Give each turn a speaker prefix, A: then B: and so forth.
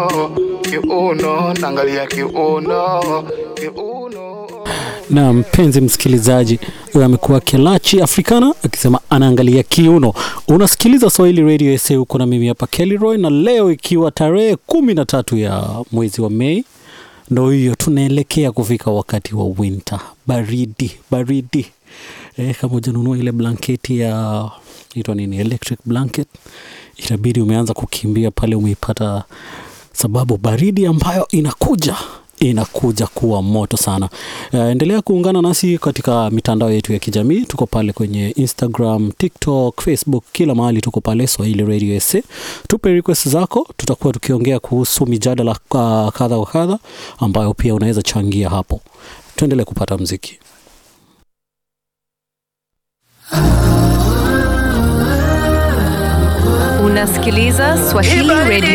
A: kiuno naangalia kiuno kiuno
B: na mpenzi msikilizaji huyo amekuwa kelachi africana akisema anaangalia kiuno unasikiliza swahili radio sa huko na mimi hapa kellyroy na leo ikiwa tarehe kumi na tatu ya mwezi wa mei ndo hiyo tunaelekea kufika wakati wa winter baridi baridi eh, kama ujanunua ile blanketi ya itwa nini electric blanket itabidi umeanza kukimbia pale umeipata sababu baridi ambayo inakuja inakuja kuwa moto sana uh, endelea kuungana nasi katika mitandao yetu ya kijamii tuko pale kwenye instagram tiktok facebook kila mahali tuko pale swahili radio sa tupe request zako tutakuwa tukiongea kuhusu mijadala uh, kadha wa kadha ambayo pia unaweza changia hapo tuendelee kupata mziki
C: Unasikiliza Swahili Radio